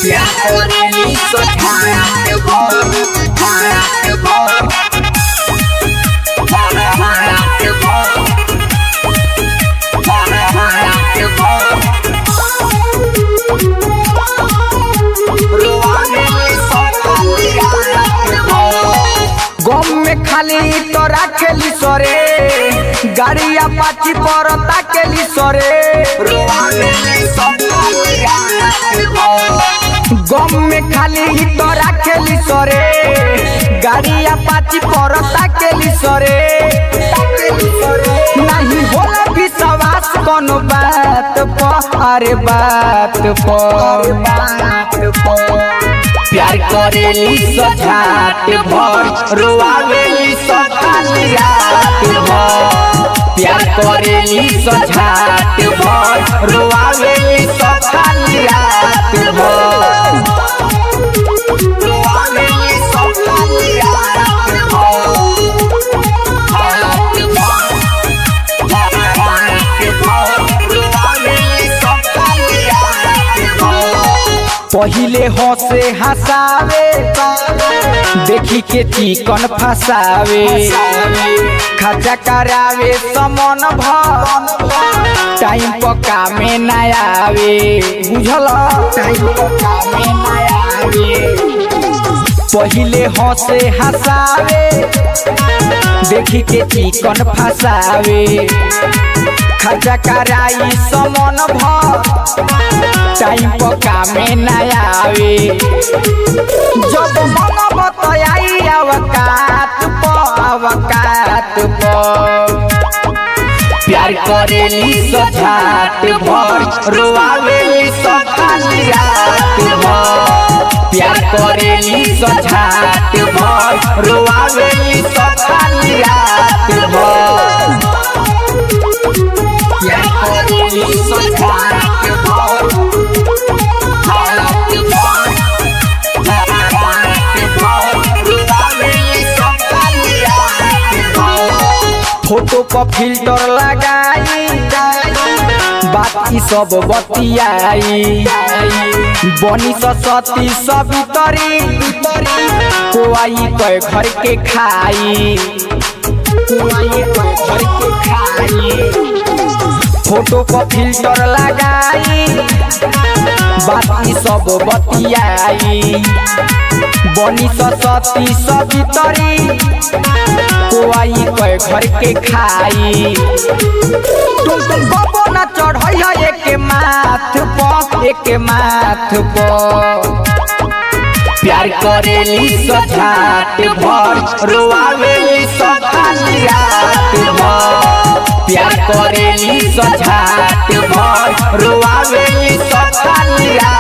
प्यार करेली तो ठाट भर ठाट भर ठाट भर ठाट भर रोवानेली सताली ठाट भर गम में खाली तो राखेली सरे गाड़िया पाची पर ताकेली सरे रोवानेली सताली ठाट भर गम में खाली तो राखेली सरे गाड़िया पाची पर ताकेली सरे नहीं होला विश्वास कोनो बात पर अरे बात पर प्यार करेली सजात भर रोआवेली सखाली रात भर प्यार करेली सजात भर रोआवेली सखाली रात भर रोआवेली सखाली रात भर रात भर रोआवेली सखाली रात भर पहिले हंसे हंसावे देखी के चिकन फसावे खर्चा करावे समन भर टाइम पक्का में न आवे बुझल टाइम पक्का में न आवे पहिले हंसे हंसावे देखी के चिकन फसावे खर्चा कराई समन भर टाइम पक्का में न आवे जब मन बतयाई अवकात प अवकात प प्यार करेली सजात भर रोआवेली सखाली रात भर प्यार करेली सजात भर रोआवेली सखाली रात भर प्यार करेली सजात भर रात भर रात भर रोआवेली सखाली रात भर फोटो पर फिल्टर लगाई बात ई सब बतियाई बनी सती सभी तरी कोई कह घर के खाई कोई कह घर के खाई फोटो पर फिल्टर लगाई बात ई सब बतियाई बनी सती सभी तरी कोई कह घर के खाई तुम तुम बबो न चढ़ई है एक माथ प एक माथ प प्यार करेली सजात भर रोआवेली सखाली रात भर प्यार करेली सजात भर रोआवेली सखाली रात